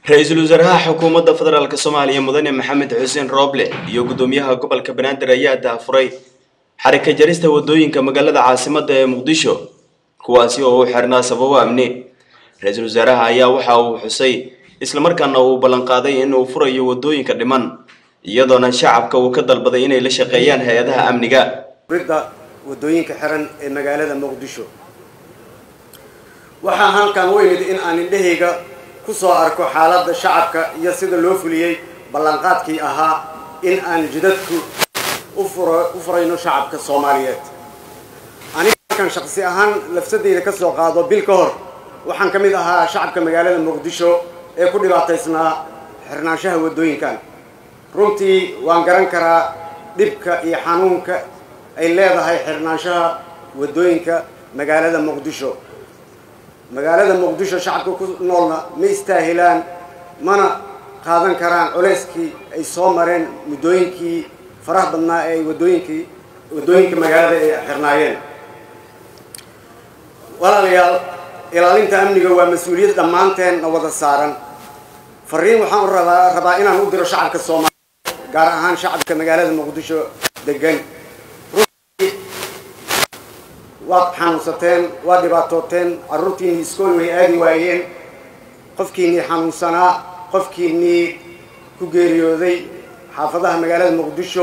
ra-iisul wasaaraha xukuumadda federaalk soomaaliya mudane maxamed xuseen rooble iyo guddoomiyaha gobolka banaadir ayaa daafuray xarika jarista wadooyinka magaalada caasimadda ee muqdisho kuwaasi oo u xirnaa sababo amni ra-iisul wasaaraha ayaa waxa uu xusay islamarkaana uu ballanqaaday in uu furayo wadooyinka dhiman iyadoona shacabka uu ka dalbaday inay la shaqeeyaan hay-adaha amniga ridda wadooyinka xiran ee magaalada muqdisho waxaa halkan u imid in aan indhahayga ku soo arko xaaladda shacabka iyo sida loo fuliyey ballanqaadkii ahaa in aan jidadku u furayno shacabka soomaaliyeed aniga halkan shaqsi ahaan lafsadeyda ka soo qaado bil ka hor waxaan ka mid ahaa shacabka magaalada muqdisho ee ku dhibaataysnaa xirnaanshaha wadooyinkan runtii waan garan karaa dhibka iyo xanuunka ay leedahay xirnaanshaha wadooyinka magaalada muqdisho magaalada muqdisho shacabka ku noolna ma istaahilaan mana qaadan karaan culeyskii ay soo mareen muddooyinkii faraha badnaa ee ay wadooyinkii waddooyinka magaalada ay xirnaayeen walaalayaal ilaalinta amniga waa mas-uuliyad dhammaanteen na wada saaran fariin waxaan u rabaa rabaa inaan u diro shacabka soomaaliya gaar ahaan shacabka magaalada muqdisho degan waad xanuunsateen waad dhibaatooteen carruurtiinnii iskool way aadi waayeen qofkiinnii xanuunsanaa qofkiinnii ku geeriyooday xaafadaha magaalada muqdisho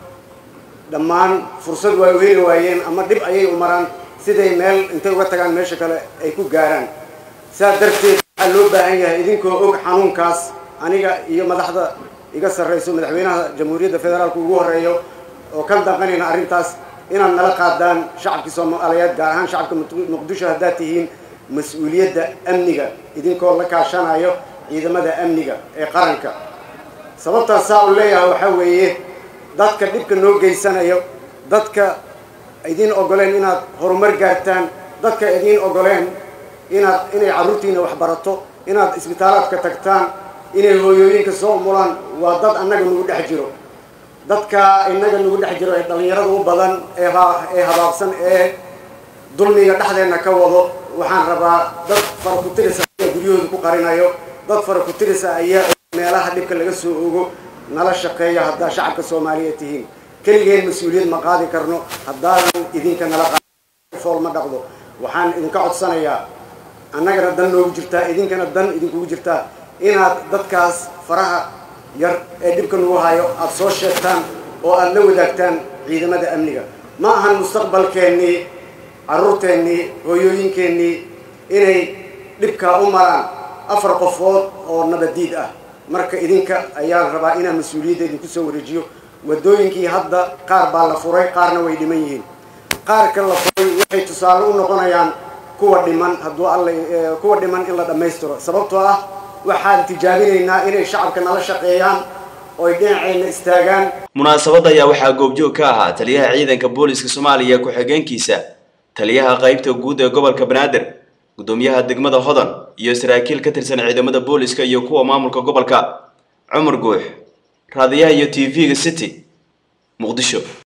dhammaan fursad waa u heli waayeen ama dhib ayay u maraan siday meel intay uga tagaan meesha kale ay ku gaaraan saas darteed waxaa loo baahan yahay idinkoo og xanuunkaas aniga iyo madaxda iga sarrayso madaxweynaha jamhuuriyadda federaalka ugu horreeyo oo ka danqanayna arrintaas inaad nala qaadaan shacabkii soomaaliyeed gaar ahaan shacabka muqdisho haddaad tihiin mas-uuliyadda amniga idinkoo la kaashanayo ciidamada amniga ee qaranka sababtaas saa u leeyahay waxaa weeye dadka dhibka noo geysanayo dadka idiin ogoleen inaad horumar gaartaan dadka idiin ogoleen inaad inay carruurtiina waxbarato inaad isbitaalaadka tagtaan inay hooyooyinka soo umulaan waa dad annaga nagu dhex jiro dadka inaga nagu dhex jiro ee dhallinyarada u badan ee ee habaabsan ee dulmiga dhexdeenna ka wado waxaan rabaa dad fara ku tirisa ayaa guryahooda ku qarinayo dad fara ku tirisa ayaa meelaha dhibka laga soo ogo nala shaqeeya haddaa shacabka soomaaliyeed tihiin keligeen mas-uuliyad ma qaadi karno haddaadan idinka nala fool ma dhaqdo waxaan idinka codsanayaa annagana dan noogu jirtaa idinkana dan idinkugu jirtaa inaad dadkaas faraha yar ee dhibka nagu hayo aada soo sheegtaan oo aada la wadaagtaan ciidamada amniga ma ahan mustaqbalkeennii carruurteennii hooyooyinkeennii inay dhibkaa u maraan afar qofood oo nabadiid ah marka idinka ayaan rabaa inaan mas-uuliyadda idinku soo wareejiyo waddooyinkii hadda qaar baa la furay qaarna way dhiman yihiin qaarka la furay waxay tusaale u noqonayaan kuwa dhiman hadduu alla kuwa dhiman in la dhammaystiro sababtoo ah waxaan tijaabinaynaa inay shacabka nala shaqeeyaan ooy dhinacayna istaagaan munaasabadda ayaa waxaa goobjoog ka ahaa taliyaha ciidanka booliska soomaaliya ku-xigeenkiisa taliyaha qaybta guud ee gobolka banaadir guddoomiyaha degmada hodan iyo saraakiil ka tirsan ciidamada booliska iyo kuwa maamulka gobolka cumar guux raadiyaha iyo t v-ga city muqdisho